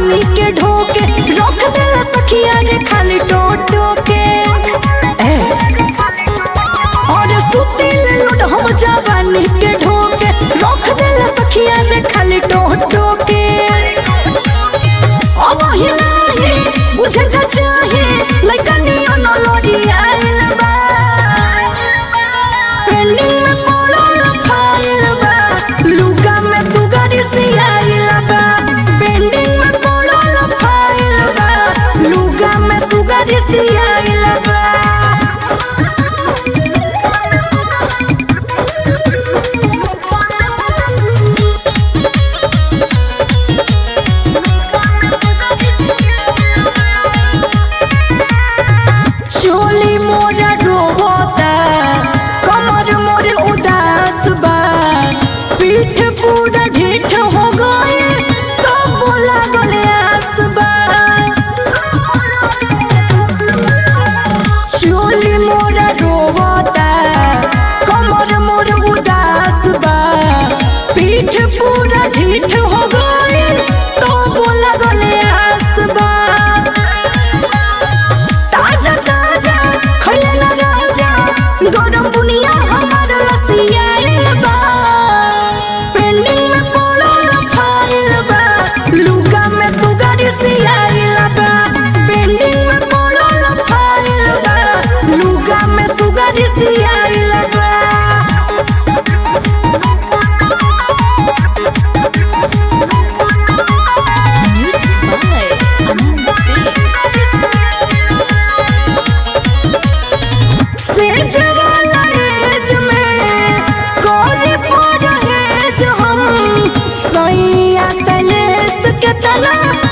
जवानी के ढोके रख देला सखिया रे खाली टोटो के ए, और सुतिल लुट हम जवानी के ढोके रख देला सखिया रे खाली टोटो के अब हिलाही बुझे का चाहे लइकनिया न लड़ी आइल बा पेंडिंग में पड़ल फाइल बा लुगा में सुगर सियाइल बा पेंडिंग में पड़ल फाइल बा लुगा में सुगर सियाइल बा चोली मोरा रोता कमर मोर उदास बा पीठ पूरा ढीठ हो गए कब लागल आस बा चोली मोरा रोता कमर मोर उदास बा पीठ पूरा ढीठ हो गए कब लागल आस बा ताजा ताजा खइले ना राजा गरम बुनिया हमर लसियाइल बा पेंडिंग में पड़ल फाइल बा लुगा में सुगर सियाइल बा पेंडिंग में पड़ल फाइल बा लुगा में सुगर सियाइल बा Music by Anand Singh. सेज वाला एज में कोरी परहेज हम सैया सलेस के तना